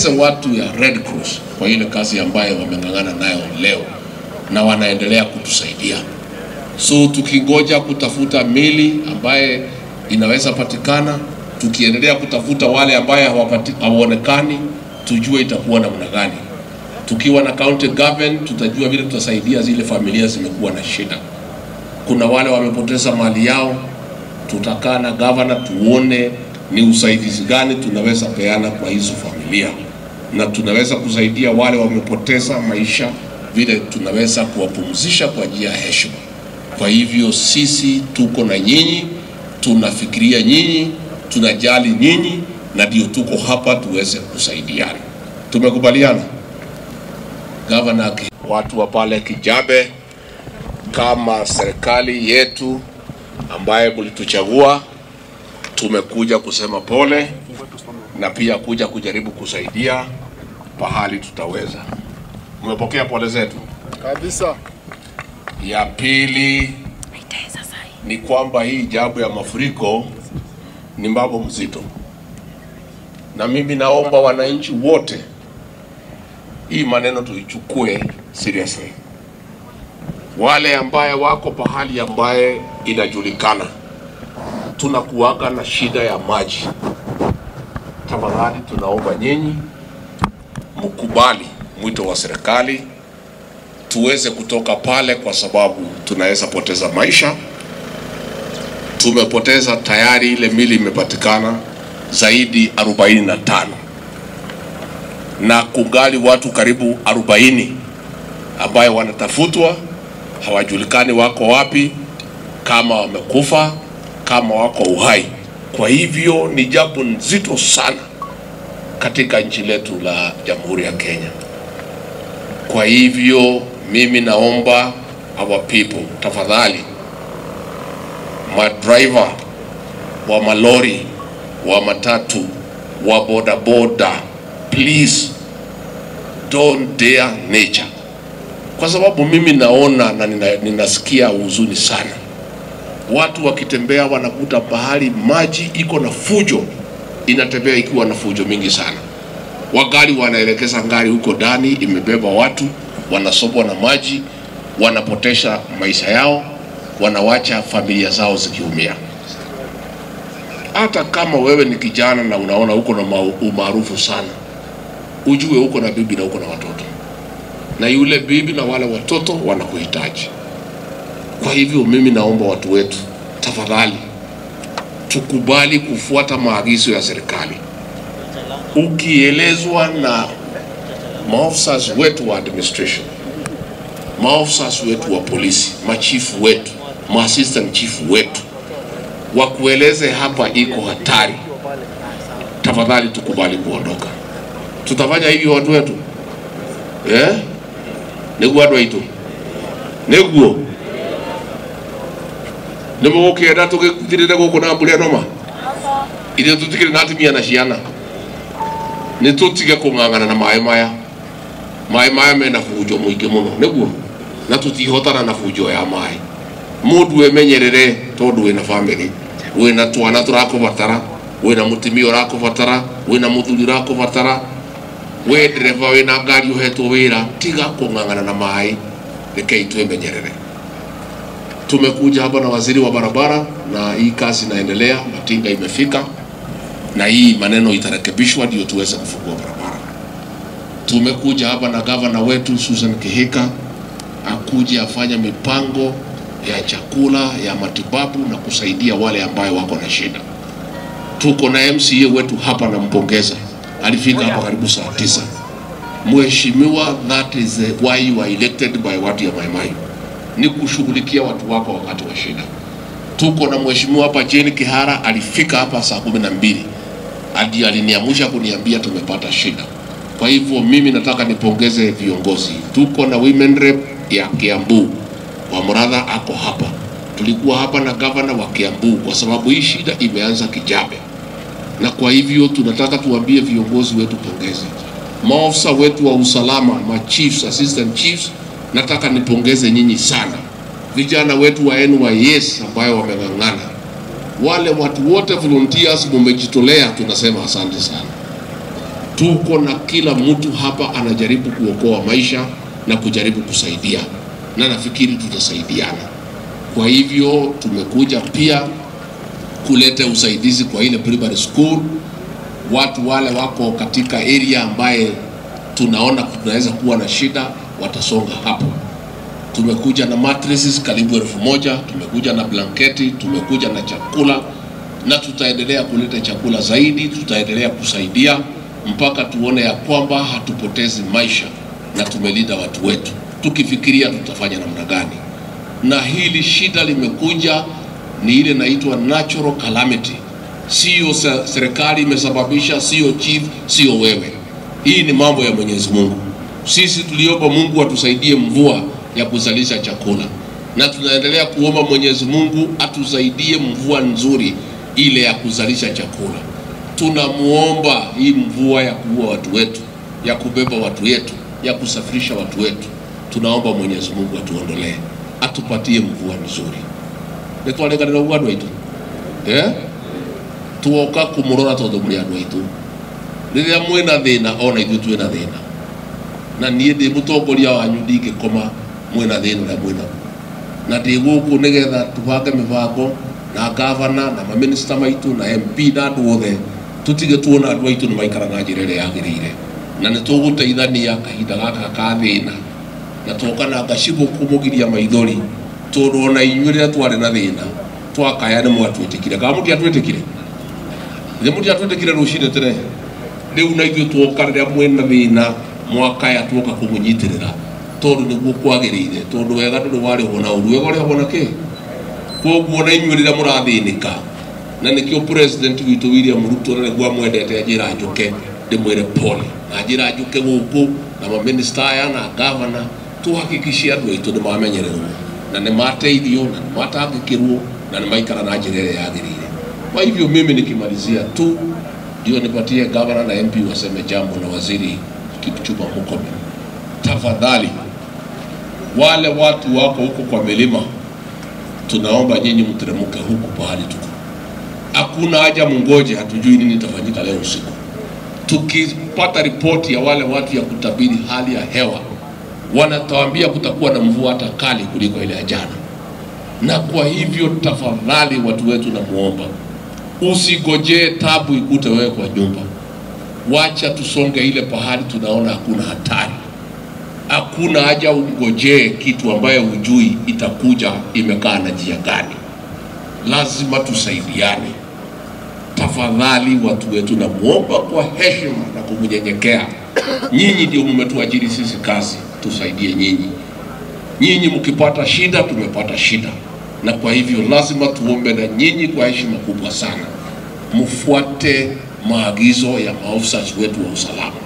tupongeze watu ya Red Cross kwa ile kazi ambayo wameng'ang'ana nayo leo na wanaendelea kutusaidia. So tukingoja kutafuta mili ambaye inaweza patikana, tukiendelea kutafuta wale ambaye hawapati- hawaonekani, tujue itakuwa namna gani. Tukiwa na county government, tutajua vile tutasaidia zile familia zimekuwa na shida. Kuna wale wamepoteza mali yao, tutakaa na governor tuone ni usaidizi gani tunaweza peana kwa hizo familia, na tunaweza kusaidia wale wamepoteza maisha, vile tunaweza kuwapumzisha kwa njia ya heshima. Kwa hivyo sisi tuko na nyinyi, tunafikiria nyinyi, tunajali nyinyi, na ndio tuko hapa tuweze kusaidiana. Tumekubaliana gavana, aki- watu wa pale Kijabe, kama serikali yetu ambaye mlituchagua, tumekuja kusema pole na pia kuja kujaribu kusaidia pahali tutaweza. Mmepokea pole zetu. kabisa. Ya pili ni kwamba hii jambo ya mafuriko ni mambo mzito, na mimi naomba wananchi wote hii maneno tuichukue seriously. Wale ambaye wako pahali ambaye inajulikana tunakuwaga na shida ya maji, tafadhali tunaomba nyinyi mkubali mwito wa serikali tuweze kutoka pale, kwa sababu tunaweza poteza maisha. Tumepoteza tayari, ile mili imepatikana zaidi 45 na kungali watu karibu 40 ambayo wanatafutwa, hawajulikani wako wapi, kama wamekufa, kama wako uhai. Kwa hivyo ni jambo nzito sana katika nchi letu la Jamhuri ya Kenya. Kwa hivyo mimi naomba our people, tafadhali, madriver wa malori, wa matatu, wa bodaboda, please don't dare nature, kwa sababu mimi naona na nina, ninasikia huzuni sana. Watu wakitembea wanakuta pahali maji iko na fujo, inatembea ikiwa na fujo mingi sana wagari wanaelekeza ngari huko ndani, imebeba watu, wanasobwa na maji, wanapotesha maisha yao, wanawacha familia zao zikiumia. Hata kama wewe ni kijana na unaona uko na ma- umaarufu sana, ujue uko na bibi na uko na watoto, na yule bibi na wale watoto wanakuhitaji. Kwa hivyo mimi naomba watu wetu, tafadhali tukubali kufuata maagizo ya serikali ukielezwa na maofisa wetu wa administration, maofisa wetu wa polisi, machifu wetu, maassistant chief wetu wakueleze hapa iko hatari, tafadhali tukubali kuondoka. Tutafanya hivyo watu wetu eh? niguo andå aitå niguo nä må gå kä enda tå gä thirä gå kå na mbå rä anoma ithe tå tikä na atumia na ciana nä tå tige kå ng'ang'ana na maä maya maä maya mena bunjo må ingä må no nä guo na tå tihotana na bunjo ya maä må ndå emenyerere tondå wä na bamä wä na twana tå rakå batara wä na må timia å rakå batara wä na må thuri å rakå batara we ndereba wä na ngari å hetwo wä ra tiga kå ng'ang'ana na maä rekei twemenyerere tumekuja hapa na waziri wa barabara na hii kazi inaendelea matinga imefika na hii maneno itarekebishwa ndio tuweze kufungua barabara. Tumekuja hapa na gavana wetu Susan Kihika akuje afanye mipango ya chakula ya matibabu na kusaidia wale ambayo wako na shida. Tuko na MCA wetu hapa, nampongeza, alifika hapa karibu saa tisa. Mheshimiwa, that is the why you are elected by watu ya Mai Mai, ni kushughulikia watu wako wakati wa shida. Tuko na mheshimiwa hapa Jane Kihara alifika hapa saa kumi na mbili hadi aliniamusha kuniambia tumepata shida. Kwa hivyo mimi nataka nipongeze viongozi. Tuko na women rep ya Kiambu wa Muratha ako hapa, tulikuwa hapa na gavana wa Kiambu kwa sababu hii shida imeanza Kijabe, na kwa hivyo tunataka tuambie viongozi wetu pongezi. Maofisa wetu wa usalama, ma chiefs, assistant chiefs, nataka nipongeze nyinyi sana. Vijana wetu wa NYS ambayo wameng'ang'ana wale watu wote volunteers mumejitolea, tunasema asante sana. tuko na kila mtu hapa anajaribu kuokoa maisha na kujaribu kusaidia, na nafikiri tutasaidiana. Kwa hivyo tumekuja pia kuleta usaidizi kwa ile primary school, watu wale wako katika area ambaye tunaona tunaweza kuwa na shida watasonga hapo. Tumekuja na mattresses karibu elfu moja, tumekuja na blanketi, tumekuja na chakula na tutaendelea kuleta chakula zaidi, tutaendelea kusaidia mpaka tuone ya kwamba hatupotezi maisha na tumelinda watu wetu, tukifikiria tutafanya namna gani. Na hili shida limekuja ni ile inaitwa natural calamity, sio se- serikali imesababisha, sio chief, sio wewe. Hii ni mambo ya Mwenyezi Mungu. Sisi tuliomba Mungu atusaidie mvua ya kuzalisha chakula, na tunaendelea kuomba Mwenyezi Mungu atusaidie mvua nzuri ile ya kuzalisha chakula. Tunamuomba hii mvua ya kuua watu wetu, ya kubeba watu wetu, ya kusafirisha watu wetu, tunaomba Mwenyezi Mungu atuondolee, atupatie mvua nzuri. nitwareganira uguo andu aitu eh tuoka kumurora tondu muri andu aitu riria mwina thina ona ithuĩ twĩna thĩna na niĩ ndĩ mũtongoria wanyu ndingĩkoma mwĩna thĩna ũrĩa mwĩna na ndĩ gũkũ nĩgetha tũbange mĩbango na gavana na maminista maitũ na mp na andũ othe tũtige tuona andũ aitũ nĩ maikara na njĩra ĩrĩa yagĩrĩire na nĩ tũgũteithania kahinda gaka ka thĩna na tuoka na ngacibũ kũmũgiria maithori tondũ ona inyuĩ rĩrĩa twarĩ na thĩna twakaya nĩ mwatwĩtĩkire kana mũtiatwĩtĩkire nĩ mũtiatwĩtĩkire rũcinĩ tene rĩu na ithuĩ tuoka rĩrĩa mwĩna thĩna mwakaya tuoka kũmũnyitĩrĩra tondũ nĩguo kwagĩrĩire tondũ wega ndũrĩ warĩhwo na ũru wega ũrĩhagwo na kĩ koguo na inyuĩ rĩrĩa mũrathĩnĩka na nĩkĩo president witũ William Ruto na nĩguo amwendete njĩra njũke ndĩmwĩre pole na njĩra njũke gũkũ na maminista aya na gavana tuhakikishie andũ aitũ nĩ mamenyererwo na nĩ mateithio na nĩ matangĩkĩrwo na nĩ maikara na njĩra ĩrĩa yagĩrĩire kwa hivyo mimi nikimalizia tu ndio nipatie gavana na MP waseme jambo na waziri Kipchumba Murkomen tafadhali wale watu wako huko kwa milima tunaomba nyinyi mteremke huku pahali tuko hakuna haja mungoje hatujui nini itafanyika leo usiku tukipata ripoti ya wale watu ya kutabiri hali ya hewa wanatuambia kutakuwa na mvua hata kali kuliko ile ya jana na kwa hivyo tafadhali watu wetu namuomba usigojee tabu ikute wewe kwa nyumba wacha tusonge ile pahali tunaona hakuna hatari hakuna haja ungojee kitu ambayo hujui itakuja imekaa na njia gani lazima tusaidiane tafadhali watu wetu namuomba kwa heshima na kumnyenyekea nyinyi ndio mmetuajiri sisi kazi tusaidie nyinyi nyinyi mkipata shida tumepata shida na kwa hivyo lazima tuombe na nyinyi kwa heshima kubwa sana mfuate maagizo ya maofisa wetu wa usalama